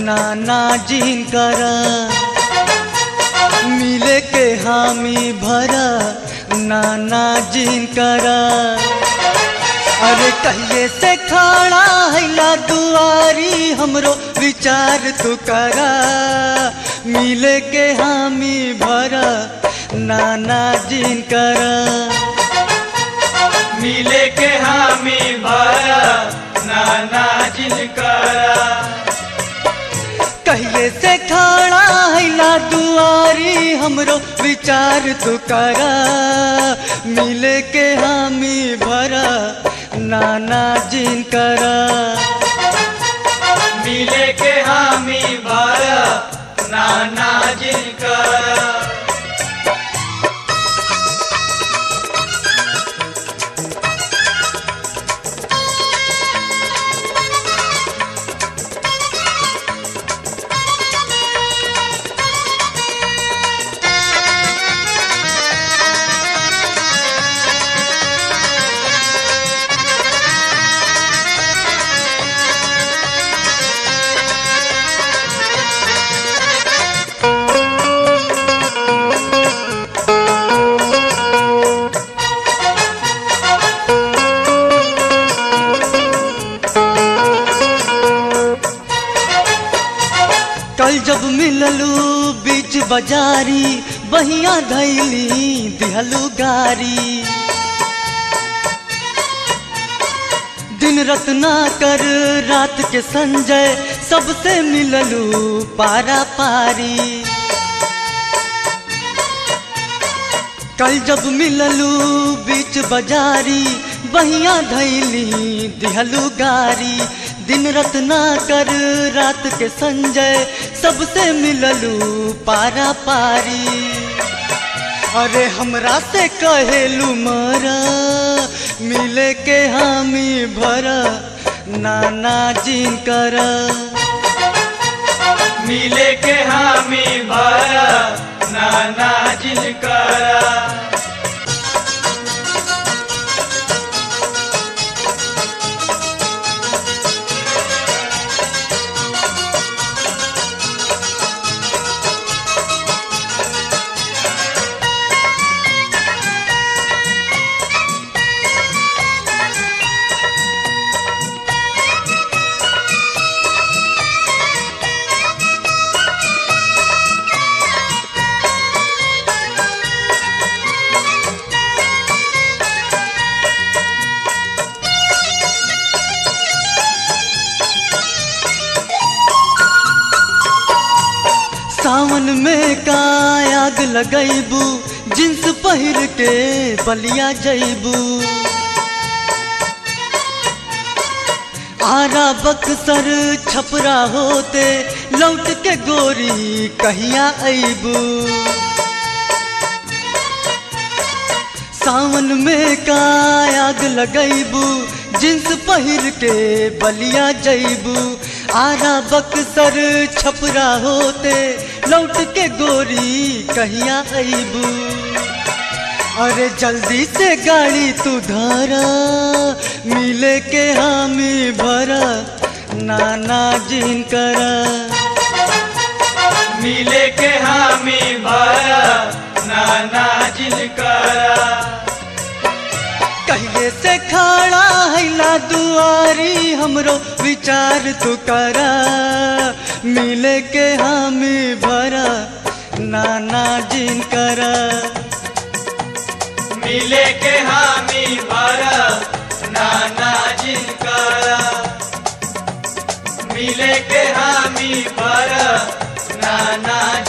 नाना जिन कर मिले के हामी भरा नाना जिन कर अरे कहिए से खड़ा हैला दुआरी हमरो विचार तू करा मिले के हामी भरा नाना जिन कर मिले के हामी भरा नाना जिनकरा कहिए से खड़ा हैला दुआरी हमरो विचार तू करा मिले के हामी भरा नाना जिन करा मिले के हामी भरा नाना जिनकरा कल जब मिललू बीच बाजारी बहिया धैली दिहलू गारी दिन रत्ना कर रात के संजय सबसे मिललू पारा पारी कल जब मिललू बीच बाजारी बहिया धैली दिहलू गारी दिन रत्ना कर रात के संजय सबसे मिललू पारा पारी अरे हमरा से कहेलू मरा मिले के हामी भरा नाना जिन कर मिले के हामी भरा नाना जिनकरा सावन में का आग लगैबू जिन्स पहिर के बलिया जैबू आरा बक्सर छपरा होते लौट के गोरी कहिया अबू सावन में का आग लगैबू जिन्स पहिर के बलिया जैबू आरा बक्सर छपरा होते लौट के गोरी कहिया अबू अरे जल्दी से गाड़ी तू धरा मिले के हामी भरा नाना जिन करा मिले के हामी भरा नाना जिनकरा कहिए से खड़ा हैला दुआरी हमरो विचार तू करा मिले के हामी भरा नाना जिन करा मिले के हामी भरा नाना जिनकरा मिले के हामी भरा नाना